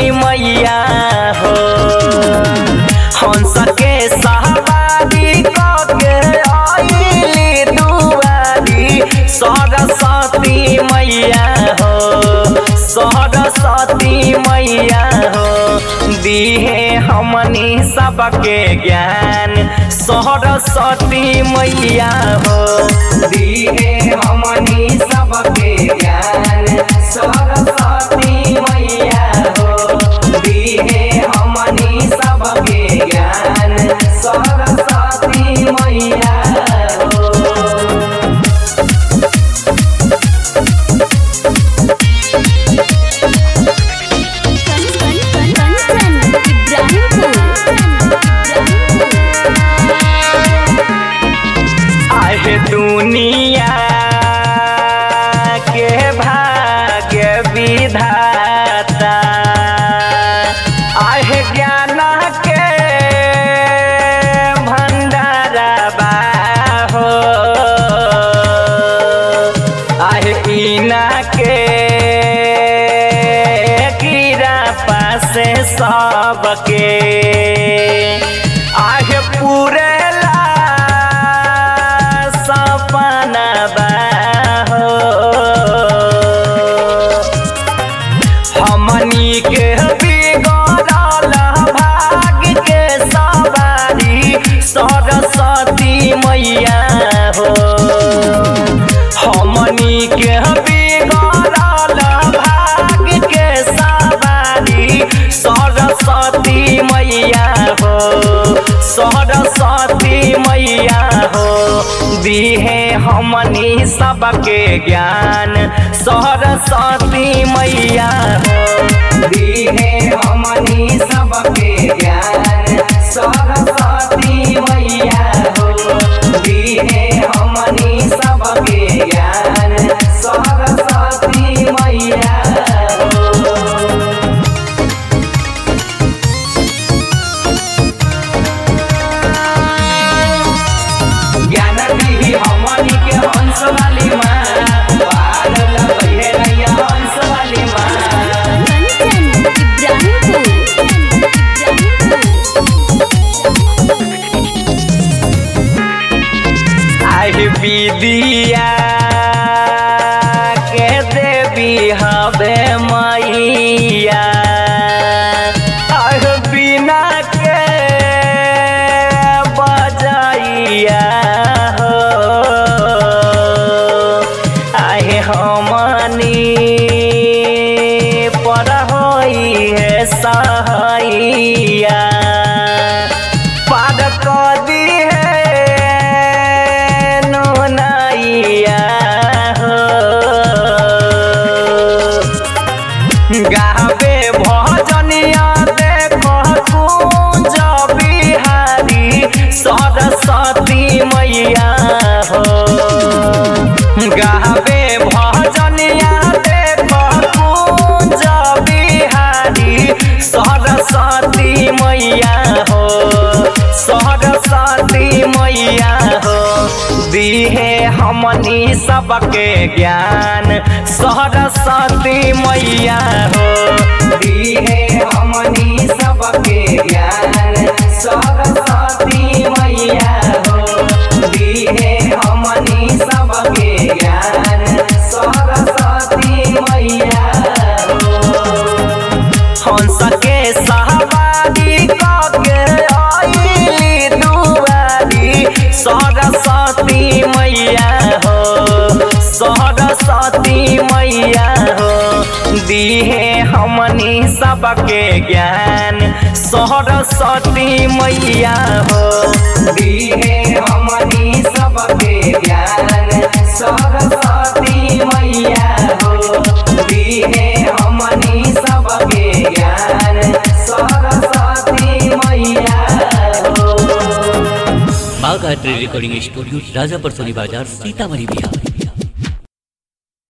मैया हो हंस के सहबादी के आइली दुआरी सरस्वती मैया हो सरस्वती मैया हो दिहे हमनी सबके ज्ञान सरस्वती मैया हो दिहे हमनी सबके ज्ञान सरस्वती मैया हो दिहे हमनी सबके ज्ञान सरस्वती मैया हो कंचन इब्राहिमपुर आहे दुनिया के भाग्य विधाता आहे ज्ञान के भंडारबा हो आहे ईना के कीड़ा पासे सबके आहे पूरेला सपना बा हो हमनी के बिगड़ल भाग्य के सवारी सरस्वती मैया हो हमनी के बिगड़ल भाग्य के सवारी सरस्वती मैया हो सरस्वती मैया हो दिहे हमनी सबके ज्ञान सरस्वती मैया हो दिहे हमनी सबके ज्ञान सरस्वती मैया हो दिहे हमनी सबके ज्ञान सरस्वती मैया हो ज्ञान दिही हमनी के हंस वाली माँ पागल भइले रैया हंस वाली माँ कंचन इब्राहिमपुर आहि विदिया के देवी हवे मैया आह बिना के बजाइया हो आहे हमनी पर होई है सहैया पाद कदी है नैया हो गावे भजनिया देखो कुंज बिहारी सरस्वती मैया हो गावे भजनिया देखो कुंज बिहारी सरस्वती मैया हो सरस्वती मैया हो दिहे हमनी सबके ज्ञान सरस्वती मैया हो दिहे हमनी सबके ज्ञान सरस्वती मैया हो दिहे हमनी सबके ज्ञान सरस्वती मैया हो हंस के सहबादी के आइली दुआरी सरस्वती मैया हो सरस्वती मैया हो दिहे हमनी सबके ज्ञान सरस्वती मैया हो दिहे हमनी सबके ज्ञान सरस्वती मैया हो दिहे हमनी सबके ज्ञान सरस्वती मैया हो Bagh art recording studio Rajapar Soni बाजार सीतामढ़ी बिहार